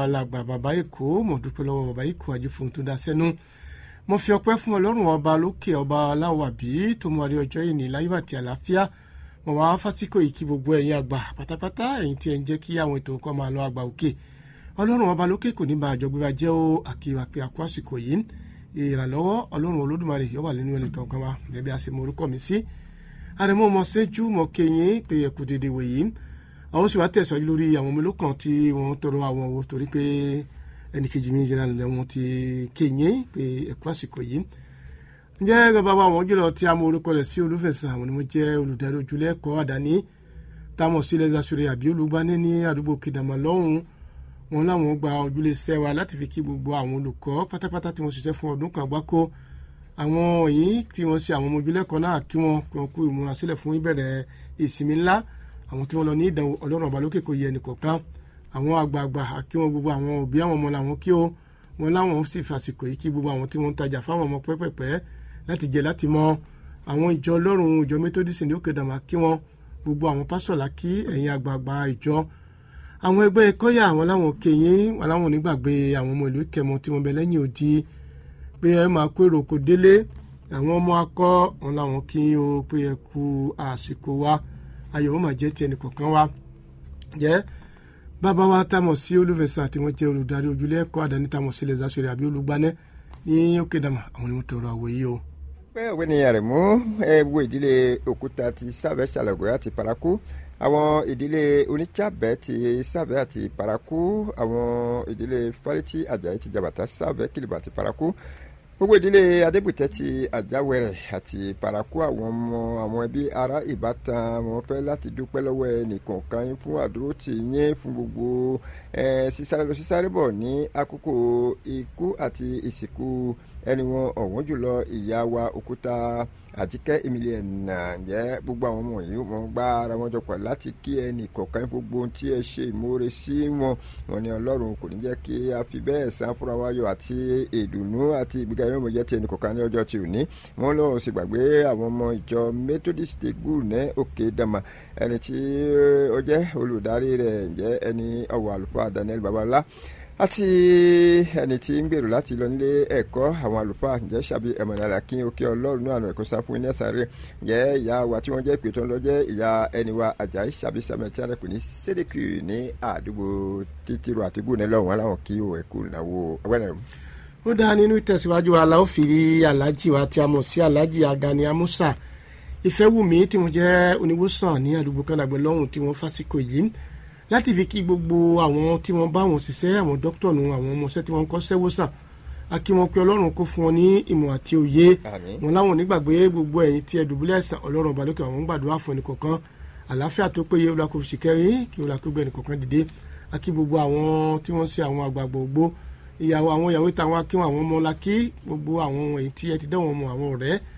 alàgbà bàbá èkó mo dúpẹ́ lọ́wọ́ bàbá èkó àjífún tó dá sẹ́nu mo fi ọpẹ́ fún ọlọ́run ọba lókè ọba aláwàbí tó mú adé ọjọ́ ìní láyọ̀ àti àlàáfíà mo wá fásíkò yìí kí gbogbo ẹ̀yin àgbà pátápátá ẹ̀yin tí ẹ̀ ń jẹ́ kí àwọn ètò nǹkan máa lọ àgbà òkè ọlọ́run ọba lókè kò ní máa jọgbé wa jẹ́ ó àkíwà pé àkó àsìkò yìí ìrànlọ́wọ́ ọlọ́run olódùmarè yóò wà nínú ẹnì kankan wa gẹ́gẹ́ bí a ṣe mọ orúkọ mi sí àrẹ̀mọ́ ọmọ sẹ́jú mọ kẹyìn pé ẹ̀kú dédé wòyí àwọn sì wá tẹ̀síwájú lórí àwọn ọmọ olókàn tí wọ́n tọrọ àwọn owó torí pé ẹnì kejì mi jẹ́ náà wọn ti kẹyìn pé ẹ̀kú àsìkò yìí ǹjẹ́ bàbá wa àwọn jùlọ tí a mọ orúkọ rẹ̀ sí olúfẹ̀sán àwọn ni wọ́n jẹ́ olùdarí ojúlé ẹ̀kọ́ àdáni táwọn sílẹ̀ zasore àbí olùgbani ní àdúgbò kìdàmọ́ lọ́hùn wọn láwọn gba ojúlé iṣẹ́ wa láti fi kí gbogbo àwọn olùkọ́ pátápátá tí wọ́n ṣiṣẹ́ fún ọdún kan gbáko àwọn yìí tí wọ́n ṣe àwọn ọmọ ojúlé ẹ̀kọ́ náà kí wọ́n kú ìmúrasílẹ̀ fún ìbẹ̀rẹ̀ ìsinmi ńlá àwọn tí wọ́n lọ ní ìdánwò ọlọ́run ọba lókè kò yẹ ẹnìkọ̀ọ̀kan àwọn àgbààgbà kí wọ́n gbogbo àwọn òbí àwọn ọmọ làwọn kí ó wọn láwọn sì fàsìkò yìí kí gbogbo àwọn tí wọ́n ń tajà fáwọn ọmọ pẹ́pẹ́pẹ́ láti jẹ láti mọ àwọn ìjọ ọlọ́run ìjọ methodist ní òkè dàmà kí wọ́n gbogbo àwọn pásọ̀lá kí ẹ̀yin àgbààgbà ìjọ àwọn ẹgbẹ́ kọ́yà àwọn láwọn kẹyìn wọn láwọn onígbàgbé àwọn ọmọ ìlú ìkẹmọ tí wọ́n bẹ lẹ́yìn odi pé ẹ máa kó èrò kò délé àwọn ọmọ akọ wọn láwọn kí o pé ẹ kú àsìkò wa ayọ̀ wọn máa jẹ́ ti ẹnì kọ̀ọ̀kan wa jẹ́ bàbá wa támọ̀ sí olùfẹ̀sán àti wọ́n jẹ́ olùdarí ojúlé ẹ̀kọ́ àdáni támọ̀ sí lẹ́sà sórí àbí olùgbanẹ́ ní òkè dàmà àwọn ni wọ́n tọrọ àwọ̀ yìí o. pé òwe ni àrẹ̀mú ẹ wo ìdílé òkúta ti sábẹ́ ṣàlàgọ́ àti paraku àwọn ìdílé onítsàbẹ́ ti sábẹ́ àti paraku àwọn ìdílé fálítì àjàyí ti jàbàtà sábẹ́ kìlìbà àti paraku gbogbo ìdílé adébùtẹ́ ti àjáwẹ̀rẹ̀ àti paraku àwọn ọmọ àwọn ẹbí ará ìbátan wọn fẹ́ láti dúpẹ́ lọ́wọ́ ẹnìkọ̀ọ̀kan yín fún àdúró tì yín fún gbogbo sísáré lọ sísáré bọ̀ ní àkókò ikú àti ìsìnkú ẹni wọn ọ̀wọ́n jùlọ ìyá wa òkúta àtikẹ́ emiliana jẹ́ gbogbo àwọn ọmọ yìí wọ́n gbá ara wọn jọpọ̀ láti kí ẹnì kọ̀ọ̀kan gbogbo ohun tí ẹ ṣe ìmoore sí wọn wọn ni ọlọ́run kò ní jẹ́ kí a fi bẹ́ẹ̀ san fúnra wa yọ àti ìdùnnú àti ìgbéga yóò mọ̀ jẹ́ ti ẹnì kọ̀ọ̀kan ní ọjọ́ tí ò ní wọn lọ́run sì gbàgbé àwọn ọmọ ìjọ methodist gul ní òkè dama ẹni tí ó jẹ́ olùdarí rẹ̀ jẹ́ ẹni ọ̀wọ̀ àlùfáà daniel babalá àti ẹni tí ń gbèrò láti lọ nílé ẹ̀kọ́ àwọn àlùfáà ǹjẹ́ ṣàbí ẹ̀mọ̀nàlà kí òkè ọlọ́run náà ẹ̀kọ́ sá fún iná sáré ǹjẹ́ ìyá wa tí wọ́n jẹ́ ìpè tó ń lọ jẹ́ ìyá ẹni wa àjàyí ṣàbí sàmẹ̀ tí a kò ní sédèkì ní àdúgbò títírò àti gúnẹ̀ lọ́wọ́ wọn láwọn kí ẹ̀kú ìnáwó ẹgbẹ́rẹ́ ó dáa nínú ìtẹ̀síwájú aláwọ̀ fìrí aláàjì wa tí a mọ̀ sí aláàjì agani amusa ìfẹ́wùmí tí mo jẹ́ oníwòsàn ní àdúgbò kánàgbẹ́ lọ́hùn tí wọ́n fásikò yìí láti fi kí gbogbo àwọn tí wọ́n bá wọn ṣiṣẹ́ àwọn dókítà nù àwọn ọmọọṣẹ́ tí wọ́n kọ́ sẹ́wọ́sàn a kí wọn pé ọlọ́run kó fún wọn ní ìmọ̀ àti òye wọn láwọn onígbàgbé gbogbo ẹ̀yin tí ẹ dùbúlẹ̀ ẹ̀sán ọlọ́run ọba lókè àwọn ń gbàdúrà fún ẹnìkọ̀ọ̀kan àlàáfíà tó péye olùkọ́fíìsì kẹrin kí olùkọ́gbẹ́ ẹnìkọ̀ọ̀kan dìde a kí gbogbo àwọn tí wọ́n ṣe àwọn àgbààgbà ògbó ìyàwó àwọn ìyàwó táwọn akíwọn àwọn ọmọ la kí gbogbo àwọn èyí tí ẹ ti dẹ́wọ̀n mọ àwọn ọ̀rẹ́